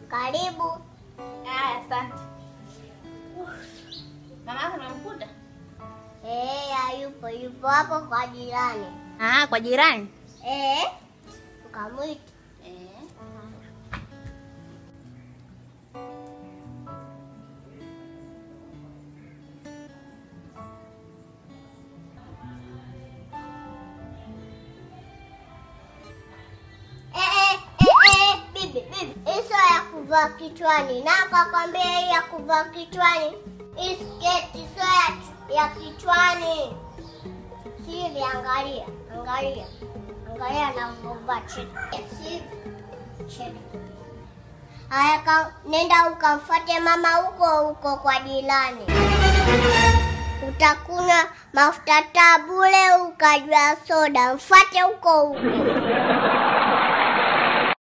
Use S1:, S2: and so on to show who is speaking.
S1: Karibu.
S2: Haya, asante. Mama yako nimemkuta?
S1: Eh, hayupo, yupo hapo kwa jirani.
S2: Ah, kwa jirani.
S1: Eh, ukamwita.
S2: Eh.
S1: Eh, eh, eh, eh, bibi, bibi. Hizo ya kuvaa kichwani. Na akakwambia hii ya kuvaa kichwani. Hii sketi sio ya, ya kichwani. Sivi, angalia, angalia. Angalia anavyovaa chini. Sivi. Chini. Haya, ka- nenda ukamfuate mama huko huko kwa jirani. Utakunywa mafuta taa bure, ukajua soda. Mfuate huko huko.